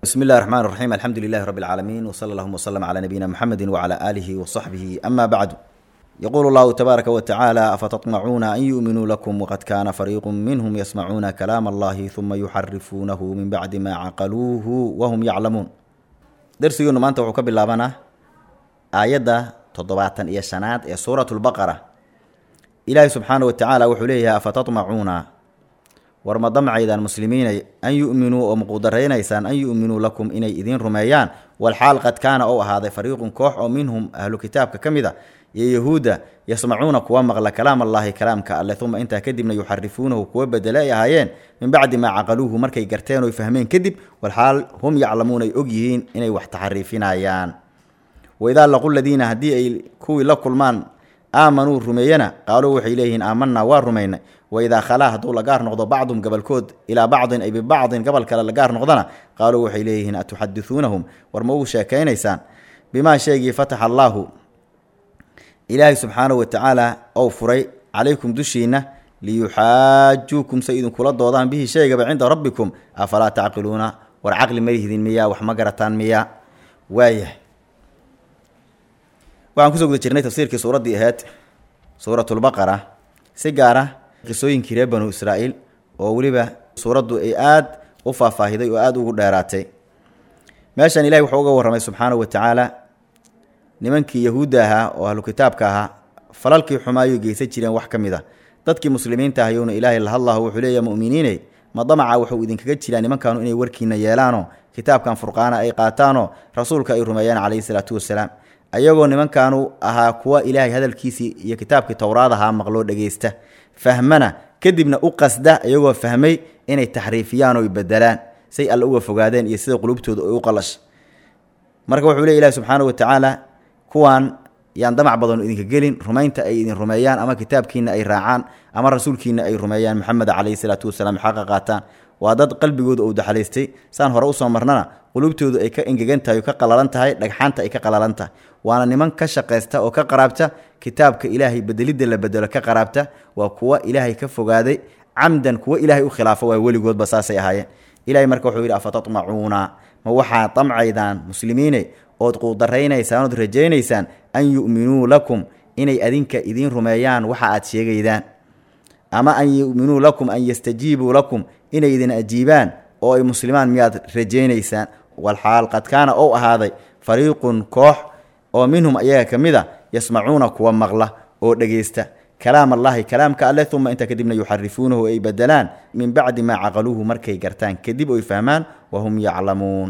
بسم الله الرحمن الرحيم الحمد لله رب العالمين وصلى اللهم وسلم على نبينا محمد وعلى آله وصحبه أما بعد يقول الله تبارك وتعالى أفتطمعون أن يؤمنوا لكم وقد كان فريق منهم يسمعون كلام الله ثم يحرفونه من بعد ما عقلوه وهم يعلمون درسيون ما أنت وحكب اللابنا آية تضباطا إيا شنات إيا سورة البقرة إلهي سبحانه وتعالى وحليها أفتطمعون war ma damcaydaan muslimiinay an yu'minuu oo maquudaraynaysaan an yu'minuu lakum inay idiin rumeeyaan walxaal qad kaana ou ahaaday fariiqun koox oo minhum ahlu kitaabka ka mid a iyo yahuudda yasmacuuna kuwa maqla kalaam allaahi kalaamka alle uma intaa kadibna yuxarifuunahu kuwa bedele ay ahaayeen min bacdi maa caqaluuhu markay garteen oy fahmeen kadib walxaal hum yaclamuun ay og yihiin inay wax taxariifinayaan waidaa laqu ladiina haddii ay kuwii la kulmaan aamanuu rumeeyana qaaluu waxay leeyihiin aamanaa waa rumaynay waidaa khalaa hadduu la gaar noqdo bacdum gabalkood ilaa bacdin ay bibacdin gabal kale la gaar noqdana qaaluu waxay leeyihiin atuxadisuunahum war ma ugu sheekaynaysaan bimaa sheegii fataxa allaahu ilaahay subxaanahu watacaala ou furay calaykum dushiinna liyuxaajuukum say idinkula doodaan bihi sheegaba cinda rabbikum afalaa tacqiluuna war caqli ma lihdin miyaa wax ma garataan miyaa waayahay waxaan kusoo guda jirnay tafsiirkii suuraddii ahayd suuratulbaqara si gaar ah qisooyinkii reer banu israa'iil oo weliba suuraddu ay aad u faahfaahiday oo aada ugu dheeraatay meeshan ilahi wuxuu uga warramay subxaanahu wa tacaala nimankii yahuudda ahaa oo ahlu kitaabka ahaa falalkii xumaayuu geysan jireen wax ka mid a dadkii muslimiinta ahayowna ilaahay la hadlahu wuxuu leeya mu'miniiney ma damaca wuxuu idinkaga jiraa nimankaanu inay warkiina yeelaanoo kitaabkan furqaana ay qaataanoo rasuulka ay rumeeyaan calayhi salaatu wasalaam ayagoo nimankaanu ahaa kuwa ilaahay hadalkiisii iyo kitaabkii towraad ahaa maqloo dhegeysta fahmana kadibna u qasda iyagoo fahmay inay taxriifiyaan oo bedelaan say alle uga fogaadeen iyo sida qulubtooda ay u qalasha marka wuxuu leey ilahi subxaana wa tacaala kuwaan yaan damac badan idinka gelin rumaynta ay idin rumeeyaan ama kitaabkiina ay raacaan ama rasuulkiina ay rumeeyaan maxamed calayhi salaatu wasalaam xaqa qaataan waa dad qalbigooda uu daxalaystay saan hore usoo marnana qulubtoodu ay ka engegan tahay oo ka qalalan tahay dhagxaanta ay ka qalalan tahay waana niman ka shaqaysta oo ka qaraabta kitaabka ilaahay bedelidda la bedelo ka qaraabta waa kuwa ilaahay ka fogaaday camdan kuwa ilaahay u khilaafo waa weligoodba saasay ahaayeen ilahay marka wuxuu yidhi afatatmacuuna ma waxaad damcaydaan muslimiine ood quudaraynaysaan ood rajaynaysaan an yu'minuu lakum inay adinka idiin rumeeyaan waxa aad sheegaydaan ama an yu'minuu lakum an yastajiibuu lakum inay idin ajiibaan oo ay muslimaan miyaad rajaynaysaan walxaal qad kaana ou ahaaday fariiqun koox oo minhum ayaga ka mid a yasmacuuna kuwa maqla oo dhegeysta kalaam allaahi kalaamka alle uma intaa kadibna yuxarifuunahu ay bedelaan min bacdi maa caqaluuhu markay gartaan kadib oy fahmaan wahum yaclamuun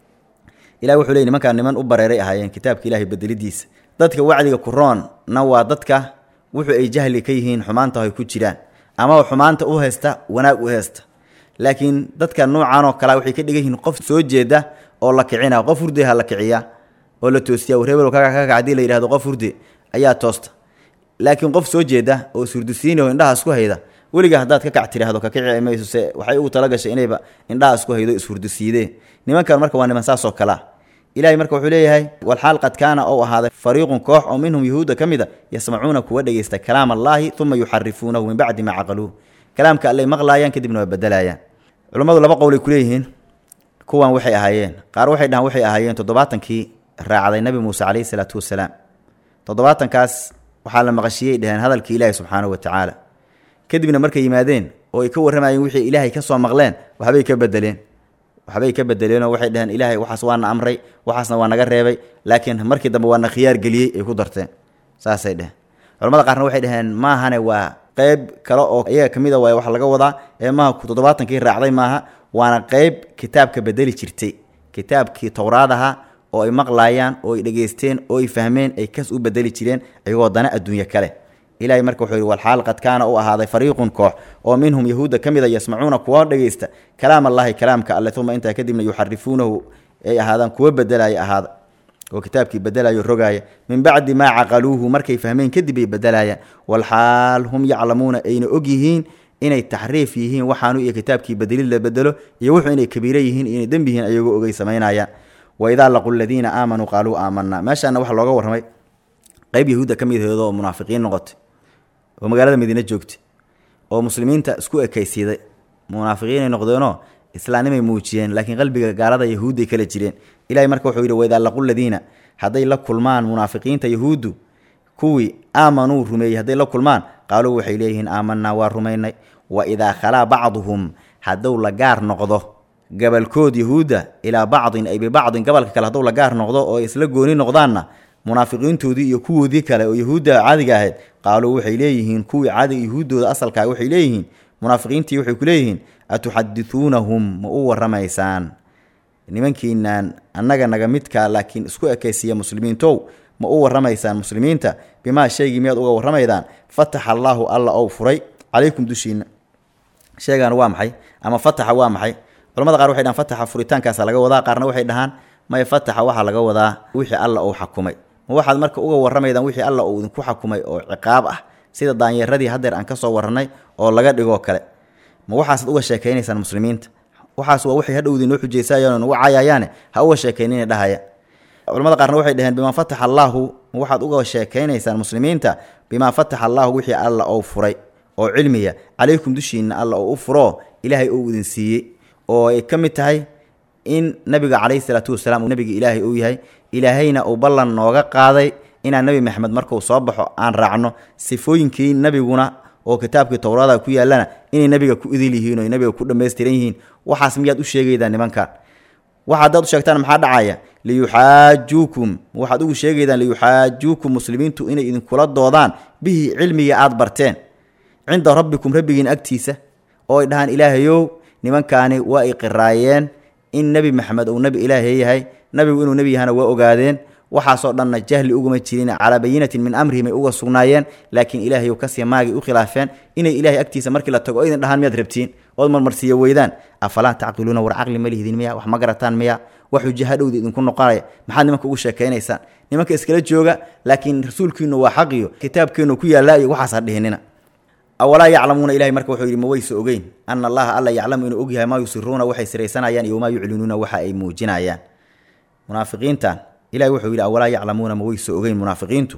ilahi wuxuu ley nimankaan niman u bareeray ahaayeen kitaabka ilahay bedelidiisa dadka wacdiga kuroonna waa dadka wuxuu ay jahli ka yihiin xumaanta ay ku jiraan ama xumaanta u haysta wanaag u haysta laakiin dadka noocan oo kale waxay ka dhigan yihiin qof soo jeeda oo la kicina qof hurde ha la kiciya oo la toosiya wareebel kakac hadii la yidhahdo qof hurde ayaa toosta laakiin qof soo jeeda oo surdisiin oo indhaha isku hayda weliga haddaad ka kac tiraahdo kakici mayso se waxay ugu talagashay inayba indhaha isku haydo ishurdisiideen nimankan marka waa niman saasoo kalea ilahay marka wuxuu leeyahay walxaal qad kaana ou ahaaday fariiqun koox oo minhum yahuudda ka mid a yasmacuuna kuwa dhegeysta kalaam allaahi uma yuxarifuunahu min bacdi maa caqaluuh kalaamka allay maqlaayaan kadibna waa bedelayaan culummadu laba qowlay kuleeyihiin kuwan waxay ahaayeen qaar waxay dhahaan waxay ahaayeen toddobaatankii raacday nabi muuse calayhi salaatu wasalaam toddobaatankaas waxaa la maqashiyey dheheen hadalkii ilaahi subxaanahu wa tacaala kadibna markay yimaadeen oo ay ka warramayeen wixii ilaahay ka soo maqleen waxbay ka bedeleen waxbay ka bedeleenoo waxay dhaheen ilaahay waxaas waana amray waxaasna waa naga reebay laakiin markii dambe waana khiyaar geliyey ay ku darteen saasay dheheen culamada qaarna waxay dhaheen maahane waa qeyb kale oo iyaga ka mid a waay wax laga wadaa ee maaha toddobaatankii raacday maaha waana qeyb kitaabka bedeli jirtay kitaabkii towraad ahaa oo ay maqlaayaan oo ay dhegeysteen oo ay fahmeen ay kas u bedeli jireen iyagoo dana adduunye kale ilahay marka wuxuu yihi walxaal qad kaana u ahaaday fariiqun koox oo minhum yahuudda ka mid a yasmacuuna kuwa dhegeysta kalaam allaahi kalaamka alle uma intaa kadibna yuxarifuunahu ay ahaadaan kuwa bedelaya ahaada oo kitaabkii bedelayo rogaaya min bacdi maa caqaluuhu markay fahmeen kadib ay bedelayaan walxaal hum yaclamuuna ayna og yihiin inay taxriif yihiin waxaanu iyo kitaabkii bedelid la bedelo iyo wuxuu inay kabiiro yihiin inay dembi yihiin ayagoo ogay samaynayaan waidaa laqu ladiina aamanuu qaaluu aamanaa meeshaana waxaa looga warramay qeyb yahuudda ka mid aheed oo munaafiqiin noqotay oo magaalada madiine joogtay oo muslimiinta isku ekaysiiday munaafiqiinay noqdeenoo islaamnimay muujiyeen laakiin qalbiga gaalada yahuudday kala jireen ilahay marka wuxuu yidhi waidaa laqu ladiina hadday la kulmaan munaafiqiinta yahuuddu kuwii aamanuu rumeeyey hadday la kulmaan qaaluu waxay leeyihiin aamanaa waa rumaynay wa idaa khalaa bacduhum hadduu la gaar noqdo gabalkood yahuudda ilaa bacdin ay bibacdin gabalka kale hadduu la gaar noqdo oo isla gooni noqdaanna munaafiqiintoodii iyo kuwoodii kale oo yahuudda caadiga ahayd qaaluu waxay leeyihiin kuwii caadiga yahuuddooda asalkaa waxay leeyihiin munaafiqiintii waxay ku leeyihiin atuxadithuunahum ma u warramaysaan nimankiinaan annaga naga midkaa laakiin isku ekaysiiya muslimiintow ma u warramaysaan muslimiinta bimaa shaygii miyaad uga warramaydaan fataxa allaahu alla ou furay calaykum dushiina sheegaan waa maxay ama fataxa waa maxay culamada qaar waxay dhahaan fataxa furitaankaasa laga wadaa qaarna waxay dhahaan maya fataxa waxaa laga wadaa wixii alla uu xakumay ma waxaad marka uga warramaydaan wixii alla uu idinku xakumay oo ciqaab ah sida daanyeeradii haddeer aan ka soo warrannay oo laga dhigoo kale ma waxaasaad uga sheekaynaysaan muslimiinta waxaas waa waxay hadhowdii noo xujaysayaan ugu caayayaane ha uga sheekaynina dhahaya culamada qaarna waxay dhaheen bimaa fataxa allaahu ma waxaad uga sheekaynaysaan muslimiinta bimaa fataxa allaahu wixii alla ou furay oo cilmiya calaykum dushiinna alla oo u furo ilaahay uu idin siiyey oo ay ka mid tahay in nabiga calayhi salaatu wasalaam uu nabiga ilaahay uu yahay ilaahayna uu ballan nooga qaaday inaan nebi maxamed markuu soo baxo aan raacno sifooyinkii nabiguna oo kitaabkii towraada ku yaallana inay nabiga ku idil yihiin oo nabiga ku dhammaystiran yihiin waxaas miyaad u sheegaydaan nimankan waxa haddaad u sheegtaan maxaa dhacaya liyuxaajuukum waxaad ugu sheegaydaan liyuxaajuukum muslimiintu inay idinkula doodaan bihi cilmiga aad barteen cinda rabbikum rabbigiin agtiisa oo ay dhahaan ilaahayow nimankaani waa ay qiraayeen in nebi maxamed uu nebi ilaahay yahay nabigu inuu nebi yahana waa ogaadeen waxaasoo dhanna jahli uguma jirin calaa bayinatin min amrihim ay uga sugnaayeen laakiin ilaahay kasii maagay u khilaafeen inay ilaahay agtiisa markii la tago o idin dhahaan miyaad rabtiin ood marmarsiiya weydaan afalaa tacqiluuna war caqli ma lihdin miya wax ma garataan miya wax xujo hadhowda idinku noqonaya maxaad nimanka ugu sheekaynaysaan nimanka iskala jooga laakiin rasuulkiinu waa xaqiyo kitaabkeenu ku yaallaa iyo waxaas ha dhihinina awalaa yaclamuuna ilahay marka wuxuu yidhi ma wayse ogeyn ana allaha alla yaclamu inuu ogyahay maa yusiruuna waxay siraysanayaan iyo wamaa yuclinuuna waxa ay muujinayaan munaafiqiintan ilahi wuxuu yidhi awalaa yaclamuuna ma wayse ogeyn munaafiqiintu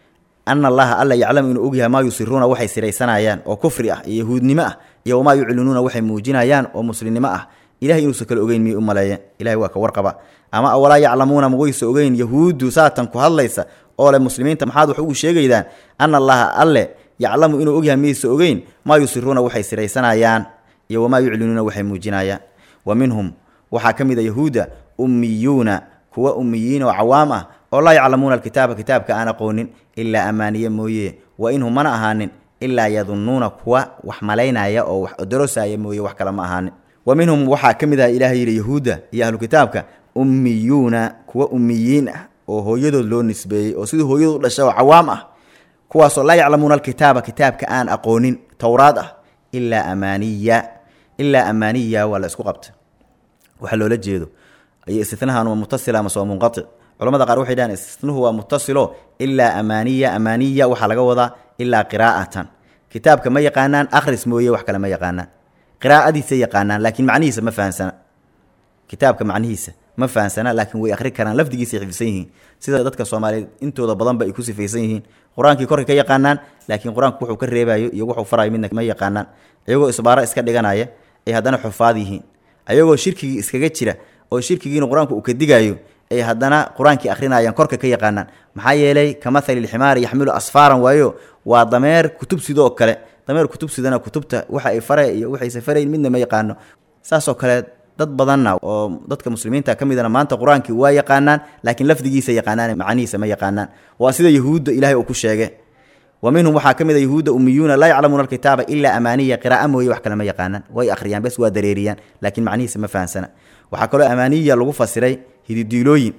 ana allaha alla yaclamu inuu ogyahay maa yusiruuna waxay siraysanayaan oo kufri ah iyo yahuudnimo ah iyo wamaa yuclinuuna waxay muujinayaan oo muslimnimo ah ilahay inuusan kale ogeyn miyay u maleeyeen ilahay waa ka warqaba ama awalaa yaclamuuna ma wayse ogeyn yahuuddu saatan ku hadlaysa oo leh muslimiinta maxaad wax ugu sheegaydaan ana allaha alle yaclamu inuu ogyahay miyayse ogeyn maa yusiruuna waxay siraysanayaan iyo wamaa yuclinuuna waxay muujinayaan wa minhum waxaa ka mid a yahuudda ummiyuuna kuwa ummiyiin oo cawaam ah oo laa yaclamuuna alkitaaba kitaabka aan aqoonin ilaa ammaaniye mooye wa inhum mana ahaanin ilaa yadunnuuna kuwa wax malaynaya oo wax odorosaya mooye wax kale ma ahaanin wa minhum waxaa ka mid ah ilahay yidhi yahuudda iyo ahlu kitaabka ummiyuuna kuwa ummiyiin ah oo hooyadood loo nisbeeyey oo sidii hooyadood u dhasha oo cawaam ah kuwaasoo laa yaclamuuna alkitaaba kitaabka aan aqoonin towraad ah ilaa amaaniya ilaa amaaniya waa la isku qabta waxaa loola jeedo iyo istinahan waa mutasil amase waa munqatic culamada qaar waxay dhahaan istinuhu waa mutasilo ilaa amaaniya amaaniya waxaa laga wadaa ilaa qiraa'atan kitaabka ma yaqaanaan akhris mooye wax kale ma yaqaanaan qiraa'adiisa yaqaanaan laakiin macnihiisa ma fahansana kitaabka macnihiisa ma fahansana laakiin way akhri karaan lafdigiisay xifdisan yihiin sida dadka soomaaliyeed intooda badanba ay ku sifaysan yihiin qur-aankii korka ka yaqaanaan laakiin qur-aanku wuxuu ka reebayo iyo wuxuu farayo midna ma yaqaanaan iyagoo isbaaro iska dhiganaya ay haddana xufaad yihiin ayagoo shirkigii iskaga jira oo shirkigiina qur-aanku uu ka digayo ay haddana qur-aankii akhrinayaan korka ka yaqaanaan maxaa yeelay ka mathali lximaari yaxmilu asfaaran waayo waa dameer kutub sidoo kale dameer kutub sidana kutubta waxa ay fare iyo waxayse farayn midna ma yaqaano saasoo kale dad badanna oo dadka muslimiinta ka midana maanta qur-aankii waa yaqaanaan laakiin lafdigiisa yaqaanaan macnihiisa ma yaqaanaan waa sida yahuudda ilahay uu ku sheege wa minhum waxaa ka mid a yahuudda ummiyuuna laa yaclamuuna alkitaaba ilaa amaaniya qira'a mooye wax kale ma yaqaanaan way akhriyaan bes waa dareeriyaan laakiin macnihiisa ma fahansana waxaa kaloo amaaniya lagu fasiray hididiilooyin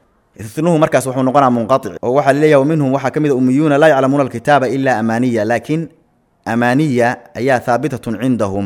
inuhu markaas wuxuu noqonaa munqaic oo waxaa laleeyahay wa minhum waxaa ka mid a ummiyuuna laa yaclamuuna alkitaaba ilaa amaaniya laakiin amaaniya ayaa haabitatun cindahum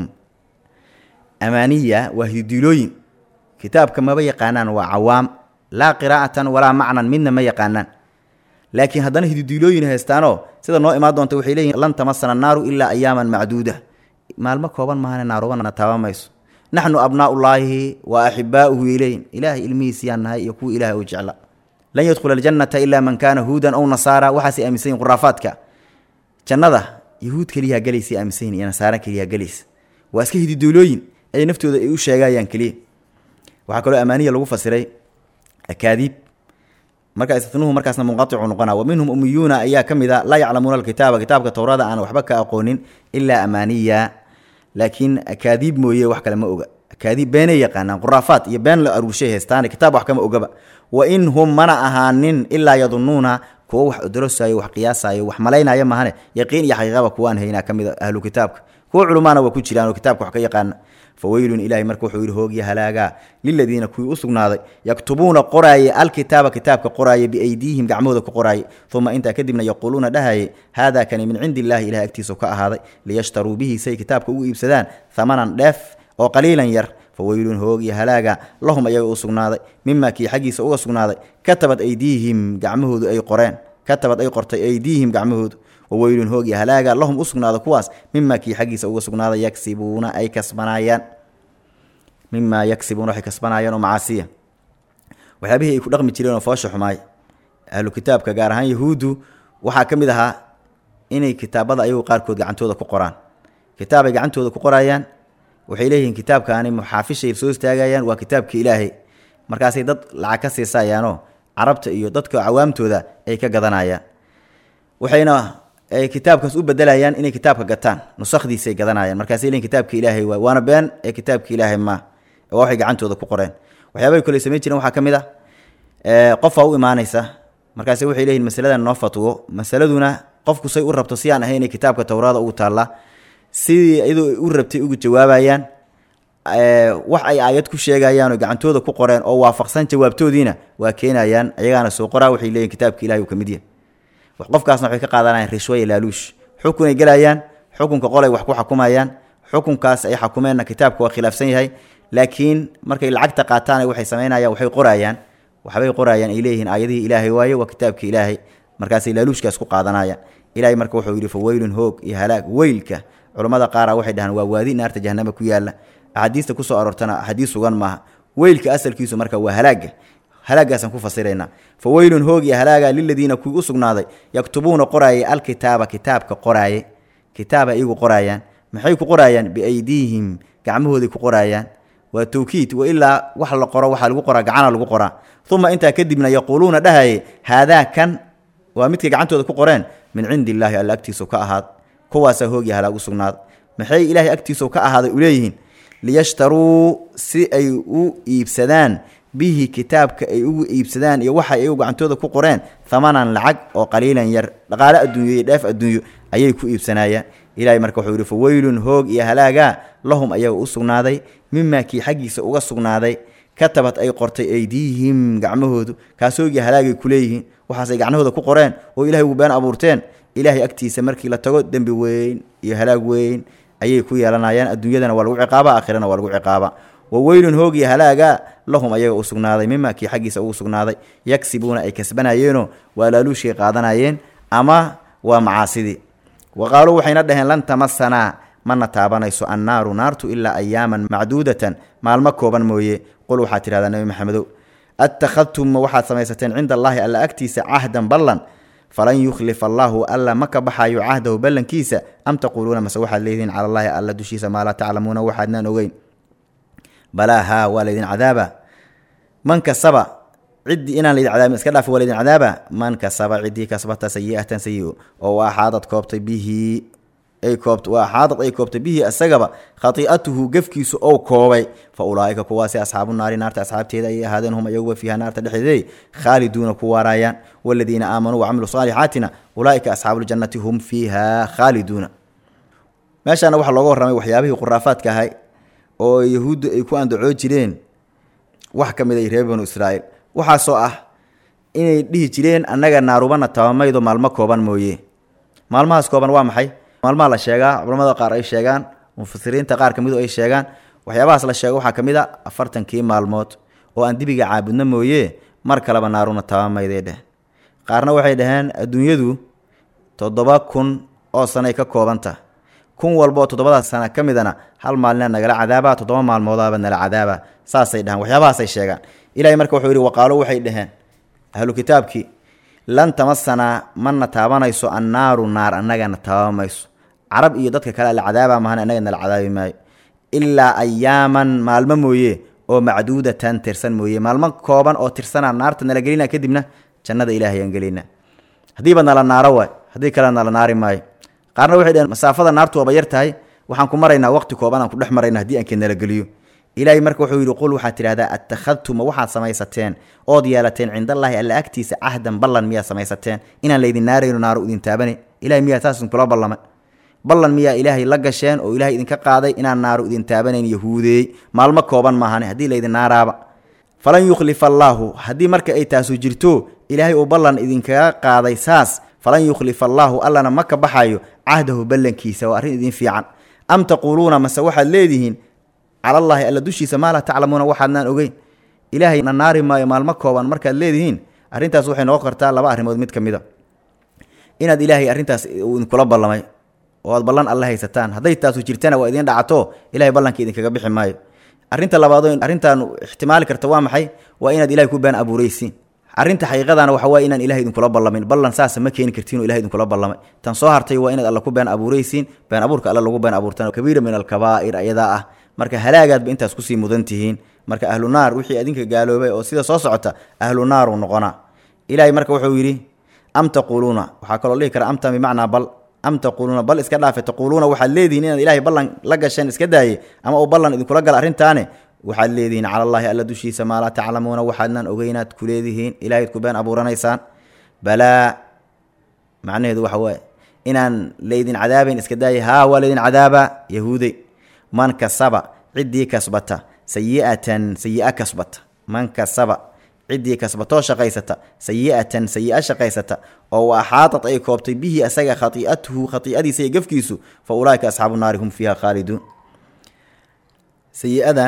amaaniya waa hididiilooyin kitaabka maba yaqaanaan waa cawaam laa qiraa'atan walaa macnan midna ma yaqaanaan laakiin haddana hididiilooyin haystaanoo sida noo imaan doonta waxay leeyihin lan tamasana naaru ilaa ayaaman macduuda maalmo kooban maahane naarubana taaba mayso naxnu abnaa'ullaahi wa axibaa'uhu ileyn ilaahay ilmihiisiyaan nahay iyo kuwa ilahay uu jecla lan yadkhula aljannata ilaa man kaana huudan ow nasaara waxaasay aaminsan yihin khuraafaadka jannada yahuud keliyaa gelaysay aaminsan yihin iyo nasaara keliyaa gelaysa waa iska hididuulooyin ay naftooda ay u sheegayaan keliya waxaa kaloo amaaniya lagu fasiray akaadiib marka istinuhu markaasna munqaicu noqona wa minhum umiyuuna ayaa ka mid a laa yaclamuuna alkitaaba kitaabka towrada aan waxba ka aqoonin ilaa amaaniya laakiin akaadiib mooye wax kale ma oga akaadiib beenay yaqaanaan quraafaad iyo been la aruurshay heystaan kitaab wax kama ogaba wa in hum mana ahaanin ilaa yadunuuna kuwo wax odorosayo wax qiyaasayo wax malaynaya mahane yaqiin iyo xaqiiqaba kuwaan haynaa ka mid a ahlu kitaabka kuwo culumaana waa ku jiraan oo kitaabka wax ka yaqaana faweylun ilaahay marka wuxuu yidhi hoogya halaagaa liladiina kuwii u sugnaaday yaktubuuna qoraaye alkitaaba kitaabka qoraaye biaydiihim gacmahooda ku qoraaye uma intaa kadibna yaquuluuna dhahaye haadaa kani min cindi illahi ilahay agtiisa ka ahaaday liyashtaruu bihi say kitaabka ugu iibsadaan hamanan dheef oo qaliilan yar faweylun hoogya halaaga lahum ayaga u sugnaaday mimaa kii xaggiisa uga sugnaaday katabad aydiihim gacmahoodu ay qoreen katabad ay qortay aydiihim gacmahoodu waweylun hoog iyo halaaga lahum u sugnaada kuwaas mimaa kii xaggiisa uga sugnaada yagsibuuna ay kasbanayaan mimaa yagsibuuna waxay kasbanayaan oo macaasiya waxyaabihii ay ku dhaqmi jireen oo foosha xumaay ahlu kitaabka gaar ahaan yahuuddu waxaa ka mid ahaa inay kitaabada ayagu qaarkood gacantooda ku qoraan kitaabay gacantooda ku qorayaan waxay leeyihiin kitaabkaani muxaafishay soo istaagayaan waa kitaabka ilaahay markaasay dad lacag ka siisayaanoo carabta iyo dadka cawaamtooda ay ka gadanayaan waxayna ay kitaabkaas u bedelayaan inay kitaabka gataan nusakdiisay gadanayaan markaasay leeyihin kitaabka ilaahay waay waana been ee kitaabka ilaahay ma waa waxay gacantooda ku qoreen waxyaabahay kale samayn jireen waxaa ka mid ah qofaa u imaanaysa markaase waxay leeyihin masaladan noo fatwo masaladuna qofku say u rabto si aan ahay inay kitaabka towraada ugu taallaa sidii iyadoo u rabtay ugu jawaabayaan wax ay aayad ku sheegayaan oo gacantooda ku qoreen oo waafaqsan jawaabtoodiina waa keenayaan ayagaana soo qoraa waxay leeyihin kitaabka ilahay uu ka mid yahay qofkaasna waxay ka qaadanayaan rishwaya laaluush xukunay gelayaan xukunka qolay wax ku xukumayaan xukunkaas ay xakumeenna kitaabka waa khilaafsan yahay laakiin markay lacagta qaataan waxay samaynayaan waxay qorayaan waxbay qorayaan ay leeyihiin aayadihii ilaahay waaye waa kitaabka ilaahay markaasay laaluushkaas ku qaadanayaan ilahay marka wuxuu yidhi fa weylun hoog iyo halaag weylka culammada qaara waxay dhahaan waa waadi naarta jahanama ku yaalla axaadiista kusoo aroortana axaadiis sugan maaha weylka asalkiisu marka waa halaaga halaagaasaan ku fasiraynaa fa weylun hoog iyo halaaga liladiina kuwii u sugnaaday yaktubuuna qoraayay alkitaaba kitaabka qoraaye kitaaba iyagu qoraayaan maxay ku qoraayaan biaydiihim gacmahooday ku qoraayaan waa tawkiid wa ilaa wax la qoro waxaa lagu qoraa gacana lagu qoraa uma intaa kadibna yaquuluuna dhahaye haadaa kan waa midkay gacantooda ku qoreen min cindi illaahi alla agtiisu ka ahaad kuwaasaa hoog iyo halaag u sugnaaday maxay ilaahay agtiisu ka ahaaday u leeyihiin liyashtaruu si ay u iibsadaan bihi kitaabka ay ugu iibsadaan iyo waxa ay gacantooda ku qoreen hamanan lacag oo qaliilan yar dhaqaale adduunyo iyo dheef adduunyo ayay ku iibsanayaan ilaahay marka wuxuu yihi fa weylun hoog iyo halaagaa lahum ayaga u sugnaaday mimaa kii xaggiisa uga sugnaaday katabad ay qortay aydiihim gacmahoodu kaas hoog iyo halaagay kuleeyihiin waxaasay gacnahooda ku qoreen oo ilahay ugu been abuurteen ilaahay agtiisa markii la tago dembi weyn iyo halaag weyn ayay ku yeelanayaan adduunyadana waa lagu ciqaaba aakhirana waa lagu ciqaaba wa weylun hoog iyo halaaga lahum ayaga u sugnaaday mima kii xaggiisa ugu sugnaaday yagsibuuna ay kasbanayeenoo waa laaluushkay qaadanayeen ama waa macaasidii wa qaaluu waxayna dhaheen lan tamasanaa mana taabanayso annaaru naartu ilaa ayaaman macduudatan maalmo kooban mooye qul waxaad tidhahdaa nebi maxamedow attakhadtum waxaad samaysateen cinda allaahi alla agtiisa cahdan ballan falan yukhlifa allaahu alla ma ka baxayo cahdahu ballankiisa am taquuluuna mase waxaad leedihiin cala allaahi alla dushiisa maa laa taclamuuna waxaadnaan ogeyn balaa haa waa laydin cadaaba man kasaba ciddii inaan laydin cadaabin iska dhaaf waa laydin cadaaba man kasaba ciddii kasbata sayi'atan sayi-o oo axaadad koobtay bihi ay koobt waa axaadad ay koobtay bihi isagaba khati'atuhu gefkiisu ou koobay fa ulaa'ika kuwaasi asxaabu naari naarta asxaabteeda ayay ahaadeen hum ayaguba fiiha naarta dhexdeeday khaaliduuna ku waaraayaan waladiina aamanuu wacamiluu saalixaatina ulaa'ika asxaabuuljannati hum fiiha khaaliduuna meeshaana waxaa looga warramay waxyaabihii khuraafaadka ahay oo yahuuddu ay ku andacoo jireen wax ka mid ay reer banu israa'iil waxaasoo ah inay dhihi jireen annaga naarubana tabamaydo maalmo kooban mooye maalmahaas kooban waa maxay maalmaha la sheegaa culamada qaar ay sheegaan mufasiriinta qaar ka midu ay sheegaan waxyaabahaas la sheego waxaa ka mid a afartankii maalmood oo aan dibiga caabudno mooye mar kaleba naaruna tabamayday dheh qaarna waxay dhaheen adduunyadu toddoba kun oo sanay ka koobanta kun walbaoo toddobadaas sana ka midana hal maalina nagala cadaaba toddoba maalmoodaaba nala cadaaba saasay dhahaan waxyaabahaasay sheegaan ilahay marka wuxuu yidhi waqaalo waxay dhaheen ahlu kitaabkii lan tamasanaa mana taabanayso annaaru naar annagana taabamayso carab iyo dadka kale la cadaaba mahan annaga nala cadaabi maayo ilaa ayaaman maalmo mooye oo macduudatan tirsan mooye maalmo kooban oo tirsanaa naarta nala gelina kadibna jannada ilaahay aan gelina haddiiba nala naaro waay haddii kale nala naari maayo qaarna waxay dhaheen masaafada naartu waaba yar tahay waxaan ku maraynaa waqti kooban aan ku dhex marayna haddii aanka nala geliyo ilaahay marka wuxuu yidhi qul waxaad tidhahdaa attakhadtuma waxaad samaysateen ood yeelateen cindallaahi alla agtiisa cahdan ballan miyaad samaysateen inaan laydin naarayno naaro idin taabane ilahay miyaa saas idinkula ballamay ballan miyaa ilaahay la gasheen oo ilaahay idinka qaaday inaan naaro idin taabanayn yahuudeey maalmo kooban maahane haddii laydin naaraaba falan yukhlifa allaahu haddii marka ay taasu jirto ilaahay uu ballan idinkaga qaaday saas falan yukhlifa allaahu allana ma ka baxayo cahdahu ballankiisa waa arrin idin fiican am taquuluuna mase waxaad leedihiin calallaahi alla dushiisa maa laa taclamuuna waxaadnaan ogeyn ilaahay na naari maayo maalmo kooban markaad leedihiin arrintaas waxay noqon kartaa laba arrimood mid ka mid a inaad ilaahay arrintaas uu idinkula ballamay oo aad ballan alle haysataan hadday taasu jirtana waa idiin dhacato ilahay ballanka idinkaga bixi maayo arrinta labaadoo arrintan ixtimaali karta waa maxay waa inaad ilahay ku been abuuraysiin arrinta xaqiiqadana waxa waye inaan ilahay idinkula ballamin ballan saasa ma keeni kartiin oo ilahay idinkula ballamay tan soo hartay waa inaad alla ku been abuuraysiin been abuurka alle lagu been abuurtan kabiira min alkabaa'ir ayadaa ah marka halaagaadba intaas kusii mudan tihiin marka ahlu naar wixii adinka gaaloobay oo sida soo socota ahlu naaru noqonaa ilaahay marka wuxuu yidhi am taquuluuna waxaa kaloo dhihi kara amta bimacnaa bal am taquuluuna bal iska dhaafe taquuluuna waxaad leedihiin inaad ilaahay ballan la gasheen iska daaye ama uu ballan idinkula gala arrintaane waxaad leedihiin cala allaahi alla dushiisa maa laa taclamuuna waxaadnaan ogeynaad ku leedihiin ilahayd ku been abuuranaysaan balaa macnaheedu waxa waaye inaan laydin cadaabayn iska daaye haa waa laydin cadaabaa yahuudey man kasaba ciddii kasbata sayi'atan sayi'a kasbata man kasaba ciddii kasbatoo shaqaysata sayi'atan sayi'a shaqaysata oo wa axaatat ay koobtay bihi asaga khati'atuhu khati'adiisa iyo gafkiisu fa ulaa'ika asxaabu naari hum fiiha khaaliduun sayi-adan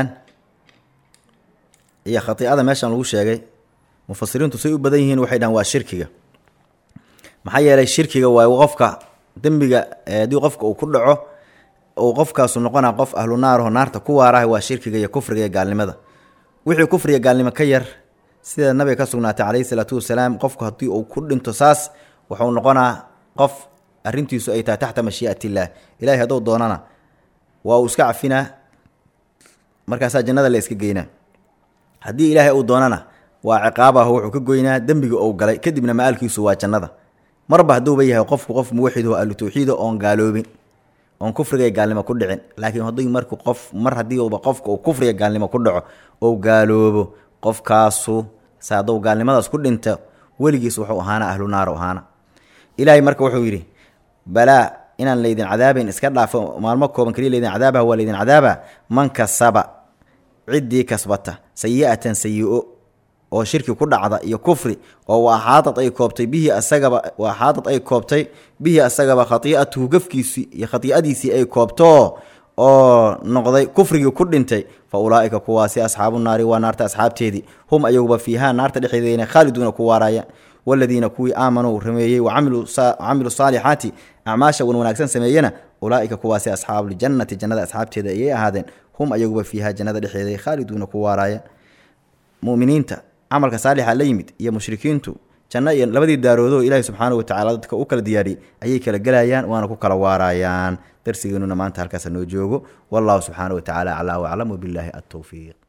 iyo khati'ada meeshan lagu sheegay mufasiriintu say u badan yihiin waxay dhahan waa shirkiga maxaa yeelay shirkiga waa qofka dembiga haddii qofka uu ku dhaco uu qofkaasu noqonaa qof ahlu naaraho naarta ku waaraha waa shirkiga iyo kufriga iyo gaalnimada wixii kufriga gaalnimo ka yar sida nabiga ka sugnaatay calayhi salaatu wasalaam qofku haddii uu ku dhinto saas wuxuu noqonaa qof arrintiisu ay tahay taxta mashii'atillaah ilahay hadduu doonana waa uu iska cafinaa markaasaa jannada la iska geynaa haddii ilaahay uu doonana waa ciqaabaho wuxuu ka goynaa dembiga uu galay kadibna ma-aalkiisu waa jannada marba hadduuba yahay qofku qof muwaxid oo ahlu tawxiida oon gaaloobin oon kufriga gaalnimo ku dhicin laakiin haddii marku qof mar haddii uba qofka uu kufriga gaalnimo ku dhaco ou gaaloobo qofkaasu se hadduu gaalnimadaas ku dhinto weligiis wuxuu ahaana ahlu naar ahaana ilaahay marka wuxuu yidhi balaa inaan laydin cadaabayn iska dhaafo maalmo kooban kaliya laydin cadaabah waa laydin cadaaba man kasaba ciddii kasbata sayi'atan sayi-o oo shirki ku dhacda iyo kufri oo wa axaadad ay koobtay bihi asagaba wa axaadad ay koobtay bihi asagaba khatii'atuhu gafkiisii iyo khatii'adiisii ay koobto oo noqday kufrigii ku dhintay fa ulaa'ika kuwaasi asxaabu naari waa naarta asxaabteedii hum ayaguba fiihaa naarta dhexdeedayna khaaliduuna ku waaraya waladiina kuwii aamanuu rameeyey wacamiluu saalixaati acmaasha wan wanaagsan sameeyena ulaa'ika kuwaasi asxaabuljannati jannada asxaabteeda ayay ahaadeen hum ayaguba fiihaa jannada dhexdeeda khaaliduuna ku waaraaya muminiinta camalka saalixa la yimid iyo mushrikiintu janno iyo labadii daaroodoo ilaahi subxaanahu watacala dadka u kala diyaariyey ayay kala gelayaan waana ku kala waarayaan darsigeenuna maanta halkaasa noo joogo wallahu subxaanahu watacaala aclaa waclam wabillaahi altowfiiq